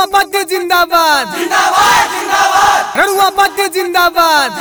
रड़ुआ पत्ते जिंदाबाद रड़ुआ पत्ते जिंदाबाद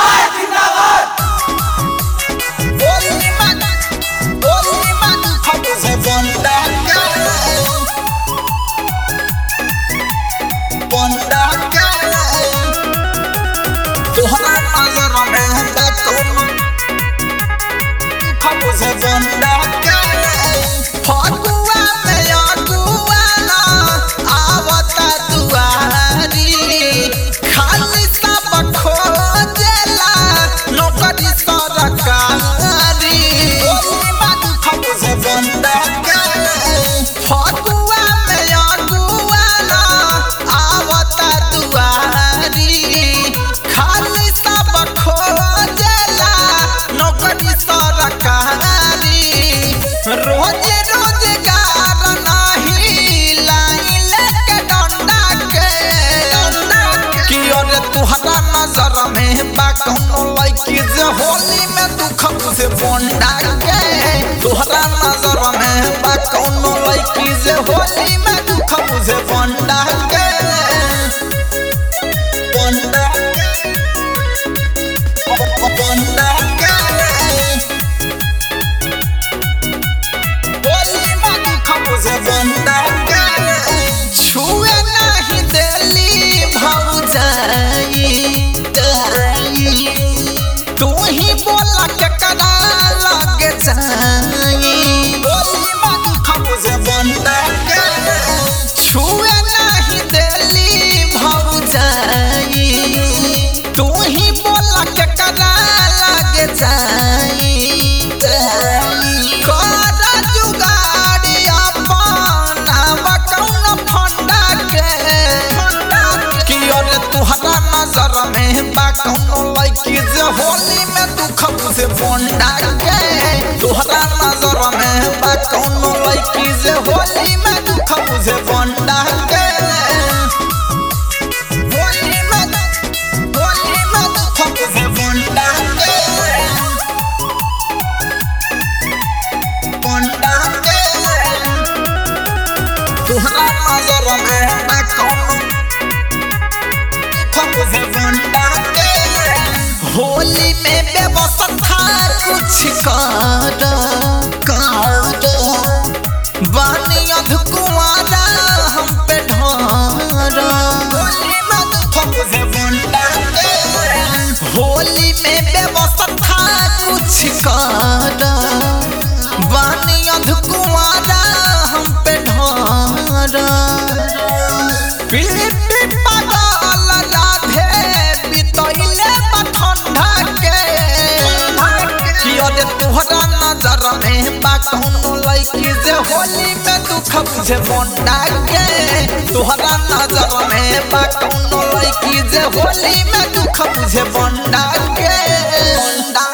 फगुआ में अगुआ ना आवता दुआरी खाली सब खोजेला नौकरी सरकारी फगुआ में अगुआ ना आवता दुआरी खाली सब खोजेला नौकरी सरकारी रोज रोजगार नाही लाइन के डंडा के कि अरे तुहरा नजर में बा कौनो लड़की जे होली में दुख से बोंडा के तुहरा नजर में बा कौनो लड़की जे होली में दुख से बोंडा के बोंडा बोंडा के छुए नहीं देली भौजाई तू ही बोला के करा लगे जाई छुए नहीं देली भौजाई तू ही बोला के करा लगे जाई कर जुगाड़ी अपना कौन फंडा के कि अरे तुहरा नजर में बा कौनो लड़की जे होली में दुख से बोंडा के तुहरा नजर में बा कौनो लड़की जे होली में दुख से बोंडा के होली में होली में दुख से बोंडा के बोंडा के तुहरा नजर में बा कौनो से बोंडा के होली में व्यवस्था कुछ कर कर बानी अधकुआरा हम पे ढार होली में व्यवस्था कुछ कर बानी अधकुआरा हम पे ढार पीली पागल राधे बितैले बठंडा के कि अरे तोहरा नजर में बा कौनो लड़की जे होली में दुख बुझे बोंडा के तोहरा नजर में बा कौनो लड़की जे होली में दुख बुझे बोंडा के बोंडा